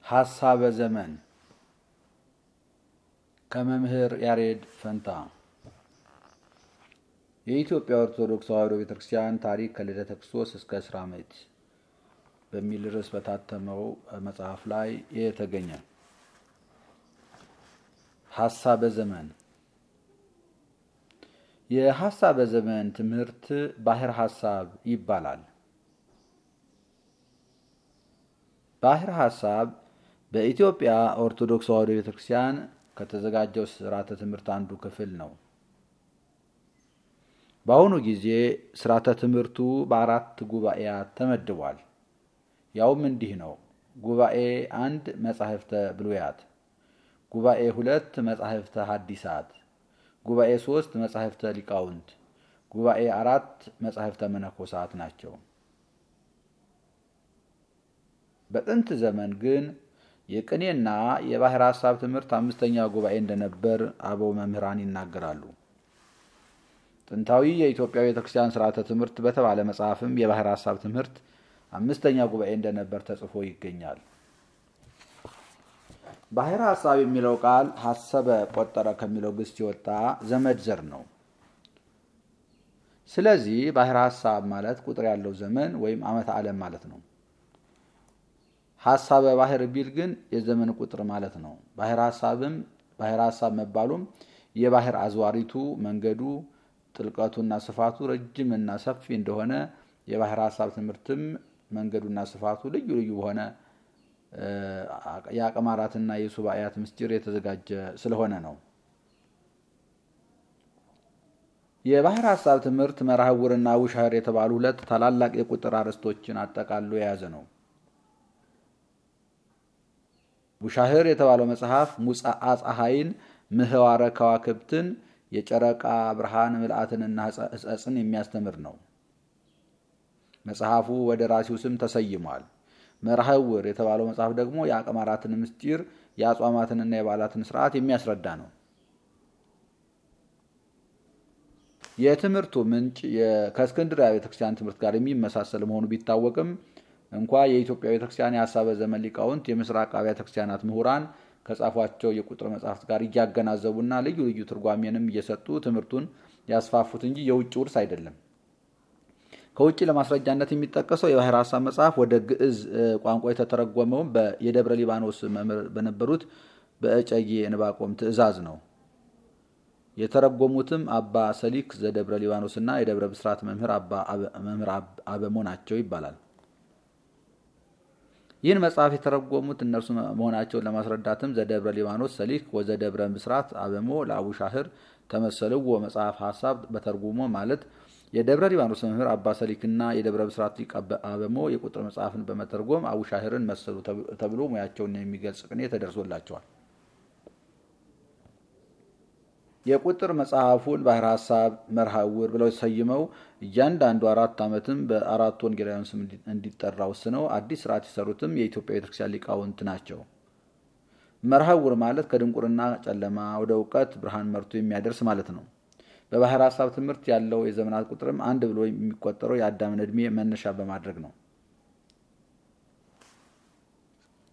ሀሳበ ዘመን ከመምህር ያሬድ ፈንታ የኢትዮጵያ ኦርቶዶክስ ተዋሕዶ ቤተ ክርስቲያን ታሪክ ከልደተ ክርስቶስ እስከ እስራ ምዕት በሚል ርዕስ በታተመው መጽሐፍ ላይ የተገኘ ሀሳበ ዘመን የሀሳበ ዘመን ትምህርት ባሕረ ሀሳብ ይባላል። ባሕረ ሀሳብ በኢትዮጵያ ኦርቶዶክስ ተዋሕዶ ቤተ ክርስቲያን ከተዘጋጀው ስርዓተ ትምህርት አንዱ ክፍል ነው። በአሁኑ ጊዜ ስርዓተ ትምህርቱ በአራት ጉባኤያት ተመድቧል። ያውም እንዲህ ነው። ጉባኤ አንድ መጻሕፍተ ብሉያት፣ ጉባኤ ሁለት መጻሕፍተ ሐዲሳት፣ ጉባኤ ሶስት መጻሕፍተ ሊቃውንት፣ ጉባኤ አራት መጻሕፍተ መነኮሳት ናቸው። በጥንት ዘመን ግን የቅኔና የባሕረ ሀሳብ ትምህርት አምስተኛ ጉባኤ እንደነበር አበው መምህራን ይናገራሉ። ጥንታዊ የኢትዮጵያ ቤተ ክርስቲያን ስርዓተ ትምህርት በተባለ መጽሐፍም የባሕረ ሀሳብ ትምህርት አምስተኛ ጉባኤ እንደነበር ተጽፎ ይገኛል። ባሕረ ሀሳብ የሚለው ቃል ሀሰበ ቆጠረ ከሚለው ግስ የወጣ ዘመድ ዘር ነው። ስለዚህ ባሕረ ሀሳብ ማለት ቁጥር ያለው ዘመን ወይም ዓመተ ዓለም ማለት ነው። ሀሳበ ባሕር ቢል ግን የዘመን ቁጥር ማለት ነው። ባሕረ ሀሳብም ባሕረ ሀሳብ መባሉም የባሕር አዝዋሪቱ መንገዱ ጥልቀቱና ስፋቱ ረጅም እና ሰፊ እንደሆነ የባሕረ ሀሳብ ትምህርትም መንገዱና ስፋቱ ልዩ ልዩ በሆነ የአቅማራትና የሱባኤያት ምስጢር የተዘጋጀ ስለሆነ ነው። የባሕረ ሀሳብ ትምህርት መርሐውርና ውሻህር የተባሉ ሁለት ታላላቅ የቁጥር አርዕስቶችን አጠቃሎ የያዘ ነው። ውሻህር የተባለው መጽሐፍ ሙጻአ ፀሐይን፣ ምህዋረ ከዋክብትን፣ የጨረቃ ብርሃን ምልአትንና ሕጸጽን የሚያስተምር ነው። መጽሐፉ ወደ ራሲው ስም ተሰይሟል። መርሐውር የተባለው መጽሐፍ ደግሞ የአቅማራትን ምስጢር የአጽዋማትንና የበዓላትን ስርዓት የሚያስረዳ ነው። የትምህርቱ ምንጭ ከእስክንድርያ ቤተክርስቲያን ትምህርት ጋር የሚመሳሰል መሆኑ ቢታወቅም እንኳ የኢትዮጵያ ቤተክርስቲያን የሀሳበ ዘመን ሊቃውንት የምስራቅ አብያተ ክርስቲያናት ምሁራን ከጻፏቸው የቁጥር መጽሐፍት ጋር እያገናዘቡና ልዩ ልዩ ትርጓሜንም እየሰጡ ትምህርቱን ያስፋፉት እንጂ የውጭ ውርስ አይደለም። ከውጭ ለማስረጃነት የሚጠቀሰው የባሕረ ሀሳብ መጽሐፍ ወደ ግዕዝ ቋንቋ የተተረጎመውም የደብረ ሊባኖስ መምህር በነበሩት በእጨጌ ዕንባቆም ትእዛዝ ነው። የተረጎሙትም አባ ሰሊክ ዘደብረ ሊባኖስና የደብረ ብስራት መምህር መምህር አበሞ ናቸው ይባላል። ይህን መጽሐፍ የተረጎሙት እነርሱ መሆናቸውን ለማስረዳትም ዘደብረ ሊባኖስ ሰሊክ ወዘደብረ ብስራት አበሞ ለአቡሻህር ተመሰልዎ መጽሐፍ ሀሳብ በተርጉሞ ማለት የደብረ ሊባኖስ መምህር አባ ሰሊክና የደብረ ብስራት ሊቅ አበሞ የቁጥር መጽሐፍን በመተርጎም አቡሻህርን መሰሉ ተብሎ ሙያቸውን የሚገልጽ ቅኔ ተደርሶላቸዋል። የቁጥር መጽሐፉን ባሕረ ሀሳብ መርሐውር ብለው ሰይመው እያንዳንዱ አራት ዓመትም በአራቱ ወንጌላውያን ስም እንዲጠራ ወስነው አዲስ ስርዓት የሰሩትም የኢትዮጵያ ቤተክርስቲያን ሊቃውንት ናቸው። መርሐውር ማለት ከድንቁርና ጨለማ ወደ እውቀት ብርሃን መርቶ የሚያደርስ ማለት ነው። በባሕረ ሀሳብ ትምህርት ያለው የዘመናት ቁጥርም አንድ ብሎ የሚቆጠረው የአዳምን ዕድሜ መነሻ በማድረግ ነው።